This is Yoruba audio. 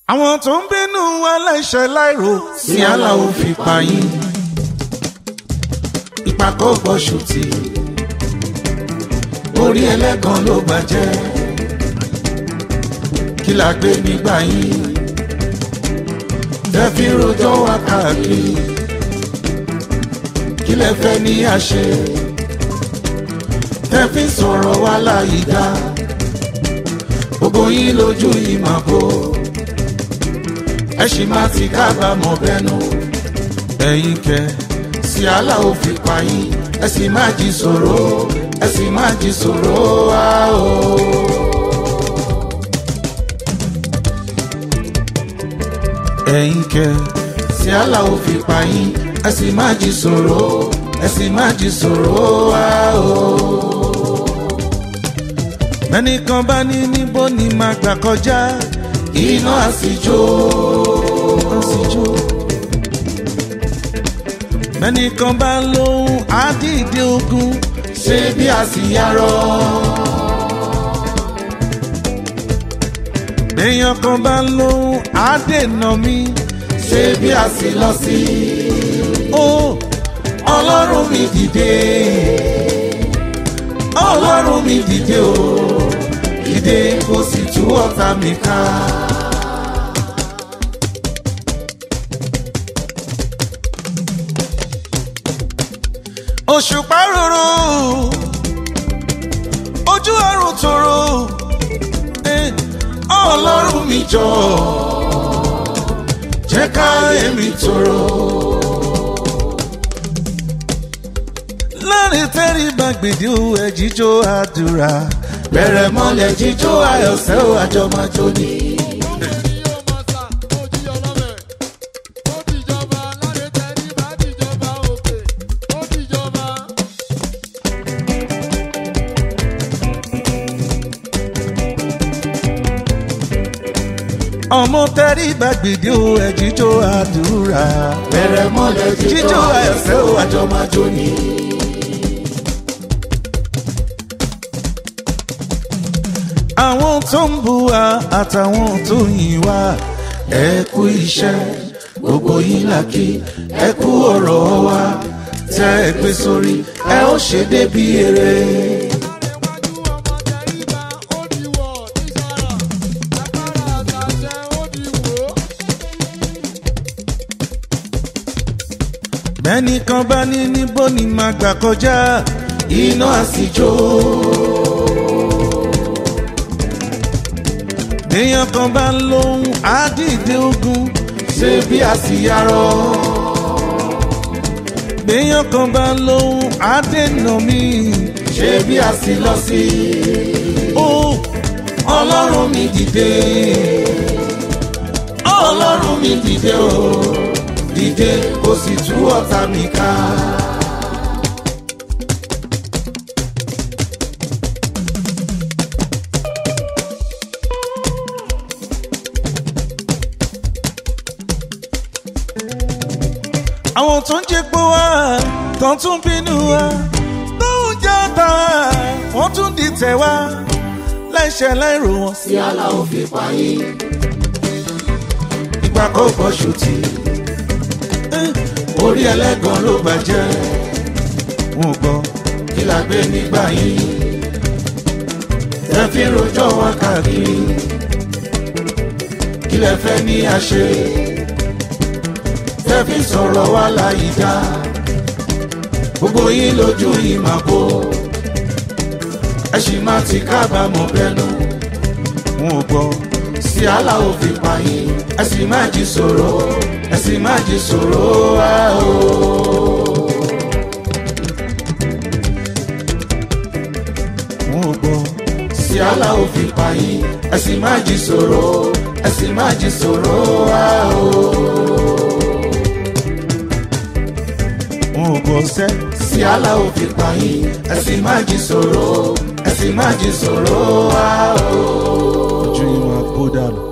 àwọn tó ń bínú aláìṣẹ̀ láìrò sí aláwo fi pa yín ìpàkọ́ gbọ́sùtì orí ẹlẹ́gàn ló bàjẹ́ kí la gbé nígbà yín tẹ́fí rojọ́ wá káàkiri kí lẹ fẹ́ ní àṣẹ tẹ́fí sọ̀rọ̀ wá láyìí dá gbogbo yín lójú ìmọ̀ bò ẹ sì máa ti kábàámọ̀ bẹ́nu ẹ̀yin kẹ sí aláwo fi pa yín ẹ sì máa jí sọ̀rọ̀ ẹ sì máa jí sọ̀rọ̀ wá o. ẹ̀yin kẹ sí aláwo fi pa yín ẹ sì máa jí sọ̀rọ̀ ẹ sì máa jí sọ̀rọ̀ wá o. mẹ́nìkan bá ní níbo ni màá gbà kọjá iná àsìjó àsìjó. mẹ́nìkan bá lóhùn àdìdì ogun ṣé bí àsìyárọ̀. èèyàn kan bá lóhùn àdènà mi ṣé bí àsìlọ sí. ó ọlọ́run mi dìde ọlọ́run mi dìde o dìde kó sì tú ọ̀tá mi ká. òṣùpá rorò ojú ọrùn tòrò ọlọ́run mi jọ jẹ́ ká èmi tòrò. láàrin tẹ́rì bá gbèdé o ẹ̀ jíjó àdúrà bẹ̀rẹ̀ mọ́lẹ̀ jíjó ayọ̀sẹ́ o àjọmọ́jó ni. ọmọ tẹ́rí gbàgbèdé o ẹ̀ jíjó àdúrà bẹ̀rẹ̀ mọ́lẹ̀ jíjó ayọ̀sẹ́ o àjọmọ́jó ni. àwọn tó ń bu wa àtàwọn tó yìn wá ẹ kú iṣẹ́ gbogbo yín làkì ẹ kú ọ̀rọ̀ wa tẹ́ ẹ gbé sórí ẹ ó ṣe débi èrè. bẹ́ẹ̀ni kan bá ní níbo ni màá gbà kọjá iná àsìjó. èèyàn kan bá ń lóhùn àdìdé ogun ṣé bí àsìyárọ. èèyàn kan bá ń lóhùn àdènà mi ṣé bí àsìlọ sí. ó ọlọ́run mi dìde ọlọ́run mi dìde o dìde kó sì tú ọ̀tá mi ká. àwọn tó ń jẹ́ pé wá tó tún bínú wa tó ń jẹ́ ọ̀tá wọ́n tún dìtẹ̀ wá láìṣẹ̀ láìrò wọn. sí aláwọ̀ fi pa yín. ìgbà kò gbọ́ ṣùtì orí ẹlẹ́gàn ló bàjẹ́ wọn ò gbọ́ kí la gbé nígbà yín ẹ fi rojọ́ wá káàkiri kí lẹ fẹ́ ní àṣẹ ẹ fi sọ̀rọ̀ wá láyìí dá gbogbo yín lójú yìí máa bò ẹ sì máa ti kábàámọ̀ bẹ́nu wọn ò gbọ́ sí aláwo fi pa yín ẹ sì máa jí sọ̀rọ̀ ẹ sì máa jí sọ̀rọ̀ wá o. wọn ò gbọ́ sí aláwo fi pa yín ẹ sì máa jí sọ̀rọ̀ ẹ sì máa jí sọ̀rọ̀ wá o. wọn ò gbọ́ sẹ́ sí aláwo fi pa yín ẹ sì máa jí sọ̀rọ̀ ẹ sì máa jí sọ̀rọ̀ wá o. ojú ìwọ̀n kó dànù.